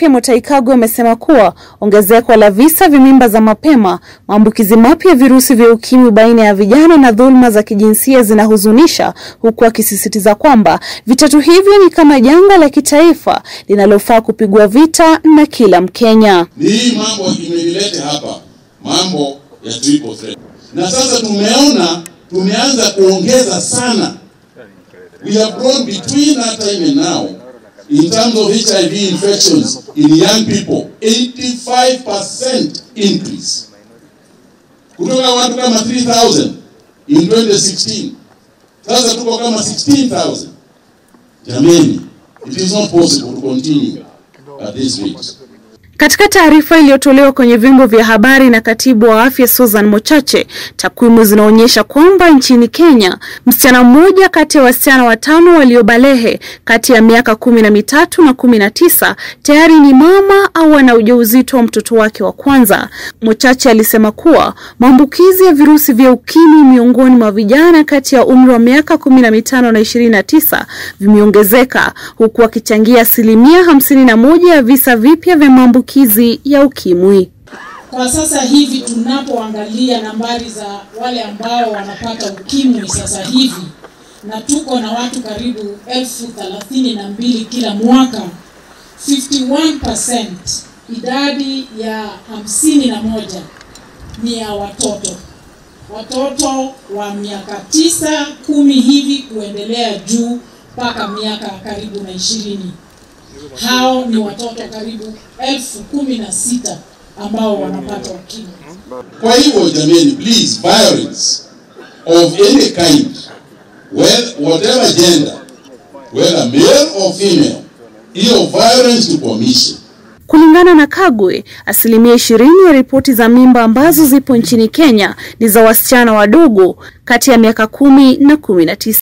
afya Mutahi Kagwe amesema kuwa ongezeko la visa vya mimba za mapema, maambukizi mapya ya virusi vya ukimwi baina ya vijana na dhuluma za kijinsia zinahuzunisha, huku akisisitiza kwamba vitatu hivyo ni kama janga la kitaifa linalofaa kupigwa vita na kila Mkenya. Ni hii mambo imenileta hapa, mambo ya triple threat, na sasa tumeona tumeanza kuongeza sana. We have grown between that time and now in terms of HIV infections in young people 85% increase kutoka watu kama 3000 in 2016 sasa tuko kama 16000 jameni it is not possible to continue at this rate Katika taarifa iliyotolewa kwenye vyombo vya habari na katibu wa afya Susan Mochache, takwimu zinaonyesha kwamba nchini Kenya msichana mmoja kati ya wasichana watano waliobalehe kati ya miaka kumi na mitatu na kumi na tisa tayari ni mama au ana ujauzito wa mtoto wake wa kwanza. Mochache alisema kuwa maambukizi ya virusi vya ukimwi miongoni mwa vijana kati ya umri wa miaka kumi na mitano na ishirini na tisa vimeongezeka huku akichangia asilimia hamsini na moja ya visa vipya vya maambukizi ya ukimwi. Kwa sasa hivi tunapoangalia nambari za wale ambao wanapata ukimwi sasa hivi, na tuko na watu karibu elfu thelathini na mbili kila mwaka, 51% idadi ya hamsini na moja ni ya watoto, watoto wa miaka tisa kumi hivi kuendelea juu mpaka miaka karibu na ishirini. Hao ni watoto karibu elfu kumi na sita ambao wanapata ukimwi. Kwa hivyo jameni, please, violence of any kind, well, whatever gender, whether male or female, hiyo violence tukomeshe. Kulingana na Kagwe, asilimia ishirini ya ripoti za mimba ambazo zipo nchini Kenya ni za wasichana wadogo kati ya miaka kumi na kumi na tisa.